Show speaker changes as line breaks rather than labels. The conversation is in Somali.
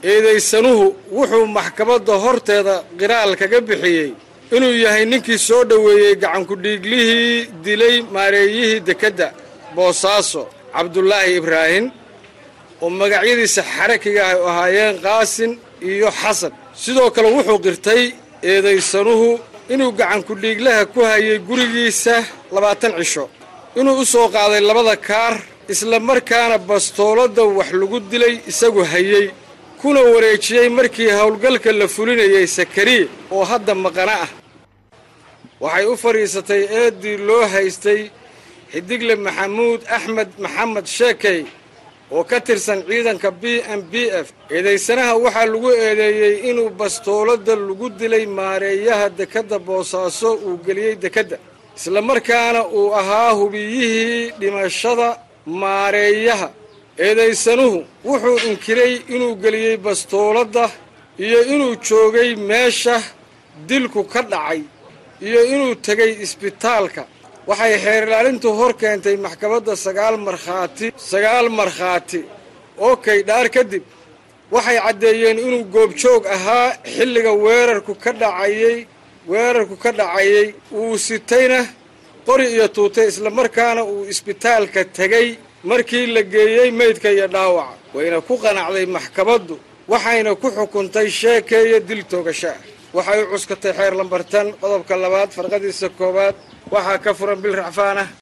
eedaysanuhu wuxuu maxkamadda horteeda qiraal kaga bixiyey inuu yahay ninkii soo dhoweeyey gacankudhiiglihii dilay maareeyihii dekedda boosaaso cabdulaahi ibraahim oo magacyadiisa xarakiga ay ahaayeen qaasin iyo xasan sidoo kale wuxuu qirtay eedaysanuhu inuu gacankudhiiglaha ku hayay gurigiisa labaatan cisho inuu u soo qaaday labada kaar isla markaana bastooladda wax lagu dilay isagu hayey kuna wareejiyey markii howlgalka la fulinayay sakariye oo hadda maqana ah waxay u fadhiisatay eeddii loo haystay xidigle maxamuud axmed maxamed sheekey oo ka tirsan ciidanka b m b f eedaysanaha waxaa lagu eedeeyey inuu bastooladda lagu dilay maareeyaha dekedda boosaaso uu geliyey dekedda isla markaana uu ahaa hubiyihii dhimashada maareeyaha eedaysanuhu wuxuu inkiray inuu geliyey bastooladda iyo inuu joogay meesha dilku ka dhacay iyo inuu tegay isbitaalka waxay xeer ilaalintu hor keentay maxkamadda sagaal markhaati sagaal markhaati oo kaydhaar kadib waxay caddeeyeen inuu goobjoog ahaa xilliga weerarku ka dhacayey weerarku ka dhacayey uu sitayna qori iyo tuutay islamarkaana uu isbitaalka tegey markii la geeyey meydka iyo dhaawaca wayna ku qanacday maxkamaddu waxayna ku xukuntay sheekeeya dil toogasho ah waxay u cuskatay xeer lambartan qodobka labaad farqadiisa koowaad waxaa ka furan bil racfaan ah